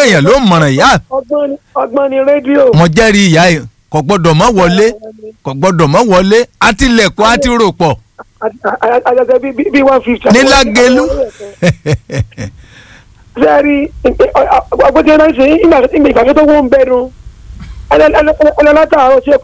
èèyàn ló mọ̀ràn ìyá ọgbọ́n ni ọgbọ́n ni rédíò. mo jẹ́rìí ìyá yìí kò gbọ́dọ̀ mọ́ wọlé kò gbọ́dọ̀ mọ́ wọlé àtìlẹ̀kùn àti ròpọ̀ àjàjẹ bíi bíi one fifty. ní Lágelú. sẹ́ẹ̀rì ọgbọ́n tí wọ́n ṣe ìgbà ìgbà tó wọ́n ń bẹ̀rù ẹlẹ́látàárọ̀ ṣe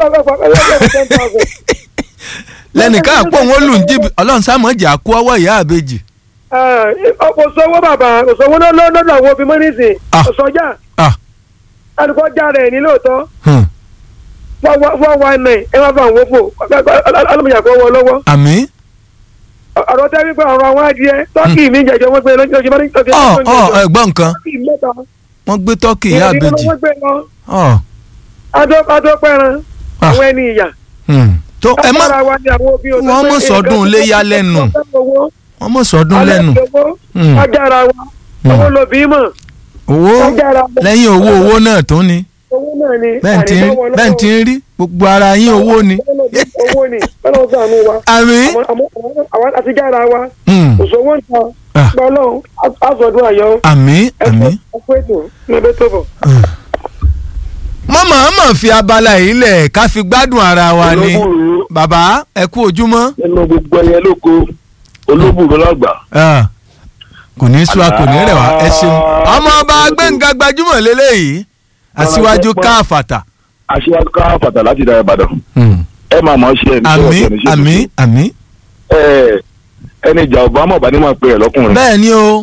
ten thousand. lẹ́nìkan àpò òun ó lù ń jìbì ọlọ́run sámọ̀jì àkú ọwọ́ ìyá àbejì. kò sówó bàbá kò sówó lọ́dọ̀ àwọn òbí mọ́nísì Ah. kò sọ́jà Ah, alùpùpù já rẹ̀ ní lóòótọ́ hmm. four one nine ẹ má bá àwọn fò ọlọ́mọdé kò wọ lọ́wọ́ àmì ọ̀rọ̀ tẹ́ wípé ọ̀rọ̀ àwọn adìẹ tọ́kì mi jẹjọ wọ́n gbé lọ́jọ́ ìjọba ní tọ́kì ọ ọ ẹ̀gbọ́n nǹkan tọ́kì mẹ́ta wọ́n gbé tọ́kì ìyá ìrìn àbejì wọ́n gbé lọ ọ adópẹ́ran Ah. àwọn ẹni ìyà hmm. tó ẹ má Lágbára wa ni àwọn òbí òtún wọ́n pé mọ̀ sọ́dún nǹkan iléyá tó lẹ́nu. fẹ́ owó, wọ́n mọ̀ sọ́dún lẹ́nu alẹ́ owó, Hmm. agbára wa Hmm. owó lòbí mọ̀ owó agbára wa lẹ́yìn owó owó náà tó ni owó náà ni bẹ́ẹ̀ tí ń àrídọ́wọ́ bẹ́ẹ̀ tí ń rí gbogbo ara yín owó ni. owó ni bọ́lá ọ̀sán àánú wa àmì Àwọn- àwọn àwọn àtijára wa hmm. òṣòwò ń ta Ah. gbọ́lọ́ àzọ̀dún àyọ̀ àmì àmì. ẹ̀kú ètò níbi tó bọ̀. mo máa mọ̀ fi abala yìí lẹ̀ ká fi gbádùn ara wa ni olóbùrú bàbá ẹ kú ojúmọ́ nínú gbogbo ẹyẹ lóko olóbùrú lọgbà. Ah, kò ní sú a kò ní rẹ̀ wá ẹ ṣeun ọmọ ọba gbẹ̀ngà gbajúmọ̀ lélẹ́yìí aṣíwájú káfàtà. aṣíwájú ká fàtà láti dára ìbàdàn ẹ máa mọ̀ ọ́ ṣe ẹni tí àmì wọ́n ṣe ẹni ṣe àmì tuntun. àmì ẹ ẹni ìjà ọba mọ̀ bá ní máa pe ẹ̀ lọ́kùnrin. bẹ́ẹ̀ ni o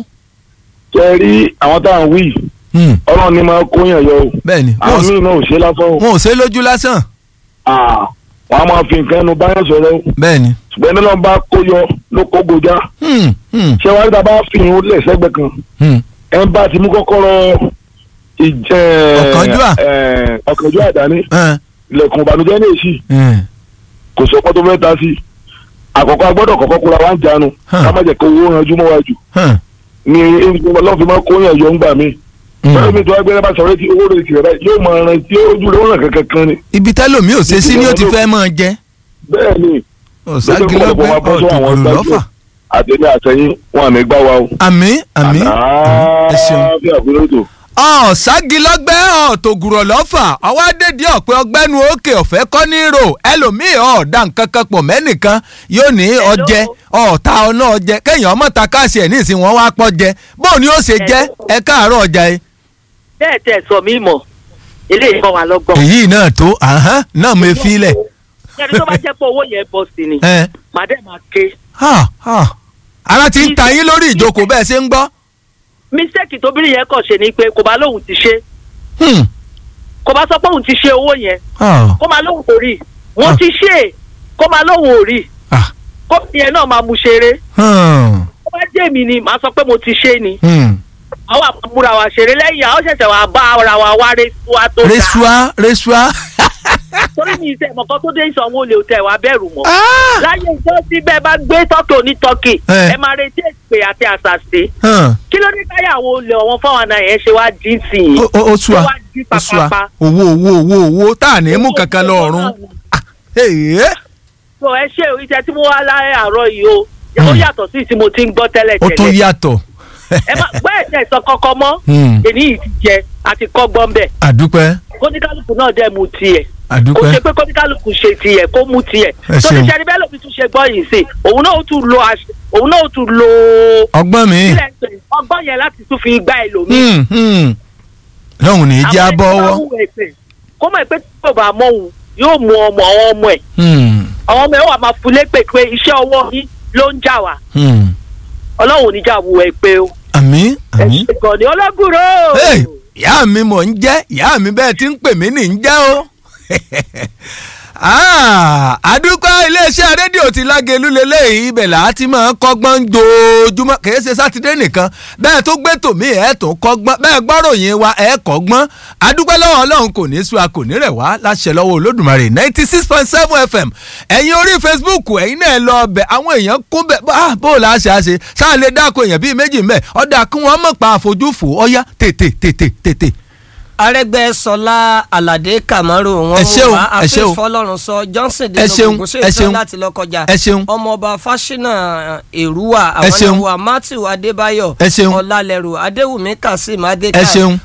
ṣe rí àwọn táwọn wí Hmm, ọlọ́run ní máa kóyàn yọ o bẹ́ẹ̀ ni àwọn míì náà ò ṣe lásán o wọn ò ṣe é lójú lásán Ah, wọn a máa fi nǹkan ẹnu báyọ̀ sọ̀rọ̀ o bẹ́ẹ̀ ni. ṣùgbọ́n ẹni náà bá kó yọ ló kó gojá Hmm, hmm, ṣé wàá dábà fi hàn lẹ̀ sẹ́gbẹ̀ kan hmm. ẹ ń bá ti mú kọ́kọ́rọ́ ìjẹ́ Ọ̀kánjúà. ẹ̀, ọ̀kánjúà dání Eh, ilẹ̀kùn ìbànújẹ́ ní èsì eh, kò sọ́kọ́ tó fẹ́ ta sí i àkọ́kọ́ agbọ́dọ̀ kọ́kọ́ kóra wá ń jánu Hàn. ká má jẹ́ kó owó ranjú mọ́ wájú hàn, ni ọlọ́run fi máa kó yàn yọ ńgbà mí hmm. bẹ́ẹ̀ mi tó wá gbé bá sọ̀rọ̀ tí owó rẹ̀ ti rẹ̀ báyìí yóò máa ran tí ojú rẹ̀ ó ràn kankan kan ni ibi tẹ́lòmí ò ṣe sí ni ó ti fẹ́ mọ́ jẹ́ bẹ́ẹ̀ ni ọ̀ságilọ́gbẹ́ ọ̀tòkùrù lọ́fà àtẹ̀lé àtẹ̀yìn wọn àmì gbá wa o. àmì àmì ẹ ṣeun. bí àbúrò tó. ọ̀ságilọ́gbẹ́ ọ̀tògùrọ̀ lọ́fà ọwọ́ adédìí ọ̀pẹ ọgbẹ́nu òkè ọ̀fẹ́ kọ́ ní rò ẹlòmíì ọ̀ọ́dà nǹkan kan pọ̀ mẹ́nìkan yóò ní ọjẹ́ ọ̀ọ́ta ọ̀nà ọjẹ́ kéèyàn ọmọ ta káàsì ẹ̀ ní ìsìn wọn wá pọ̀ jẹ bóun ni ó ṣe jẹ́ ẹ káàárọ̀ ọjà yìí. bẹ́ẹ̀ tẹ̀ sọ mí mọ̀ eléyìí kọ́ wa lọ́gbọ̀n. èyí náà tó àhán náà mo fi lẹ̀. yẹ́nì tó bá jẹ́ pé owó yẹn bọ̀ sí ni ẹ màdé máa ké. ha ha ara ti ń ta yín lórí ìjókòó bẹ́ẹ̀ ṣe ń gbọ́. mistake tóbìnrin yẹn kàn ṣe ni pé kò bá lóun ti ṣe Hmm, kò bá sọ pé òun ti ṣe owó yẹn ah, kó máa lóun kò rí wọ́n Ah. ti ṣe é kó máa lóun ò rí ah, kó yẹn náà máa mú ṣeré hmm, kó bá jẹ́ mi ni màá sọ pé mo ti ṣe ni hmm. àwọn àmúra wa ṣeré lẹ́yìn àwọn ṣẹ̀ṣẹ̀ wà bá ara wa wá resua tó dáa resua resua. torí mi ìṣe ìmọ̀kan tó dé ìsanwó olè òtẹ̀ wà bẹ̀rù mọ́ Ah, láyé ìjọ síbẹ̀ bá gbé tọ́kì onítọ́kì Eh. ẹ máa retí èpè àti àṣàṣe hmm. kí ló dé káyàwó olè ọ̀wọ́n fáwọn àna yẹn ṣe wá dín sí i ó ó- ó sú Ó wa wá jí ó sú wa pàpàpà. owó owó owó owó tá à ní mú kankan lọ́rùn. Èè, so ẹ ṣe iṣẹ́ tí mo wá láyé àárọ̀ yìí o ó Hmm. yàtọ̀ sí tí mo ti ń gbọ́ tẹ́lẹ̀ ó tún tẹ́lẹ̀ yàtọ̀. ẹ má gbọ́ ẹ̀sẹ̀ sọ kọ́kọ́ mọ́ Hmm. èyí yìí ti jẹ àti kọ́gbọ́n bẹ̀ àdúpẹ́ kóníkálùkù náà dẹ̀ mu tiẹ̀ kò àdúpẹ́ ṣe pé kóníkálùkù ṣe tiẹ̀ kó mu tiẹ̀ Ẹ tó ṣeun. ti ṣe ẹni bẹ́ẹ̀ lómi tún ṣe gbọ́ yìí sí òun náà ó tún lo àṣ- òun náà ó tún lo ọgbọ́n mi. kílẹ̀ ń pè é, ọgbọ́n yẹn láti tún fi gbá ẹlòmíì Hmm, hmm. lọ́hùn ní í jẹ́ Àwọn ẹni tó bá abọ́wọ́. hùwà ẹ̀ṣẹ̀, kó mọ̀ pé tí kò bá mọ òun yóò mú ọmọ àwọn ọmọ ẹ̀ Hmm, àwọn ọmọ ẹ̀ wà máa fún lépè pé iṣẹ́ ọwọ́ yín ló ń jà wá hmm. ọlọ́run ò ní jà wù ẹ pé o àmì àmì. ẹ̀ṣẹ̀ gan ni ọlọ́gùrò. Hey, ìyá mi mò ń jẹ́ ìyá mi bẹ́ẹ̀ ti ń pè mí ní ń jẹ́ o. Ah, àdúgbò iléeṣẹ́ rédíò ti lágẹ̀lú lélẹ́yìí ibẹ̀ là á ti máa ń kọ́gbọ́n dojúmọ́ kìí ṣe sátidé nìkan bẹ́ẹ̀ tó gbé tòmí ẹ̀ tó kọ́gbọ́n bẹ́ẹ̀ gbọ́ròyìn wa ẹ̀ kọ́gbọ́n àdúgbò lọ́wọ́ ọlọ́run kò ní sú a kò ní rẹ̀ wá láṣẹ lọ́wọ́ olódùmarè ninety six point seven fm ẹ̀yin orí facebook ẹ̀yin náà lọ bẹ̀ àwọn èèyàn kún bẹ̀ bá bó o là á ṣe á ṣe sáà lè dáko èèyàn bíi méjì mẹ́ ọ̀dà kí wọ́n mọ̀ pa àfojúfò ọ̀yá tètè tètè tètè. arẹgbẹsọlá aládé kamaru wọn Ẹ ṣeun, wá ẹ ṣeun. àfihàn fọlọ́run sọ johnson Ẹ ṣeun, denogun ṣe ẹ ìtàn ṣeun. láti lọ kọjá Ẹ ṣeun. ọmọọba fásinà èrúwà Ẹ àwọn ṣeun. náà wà matthew adébáyọ̀ Ẹ ṣeun. ọlálẹrù adéwùmí kazeem ẹ adékàì ṣeun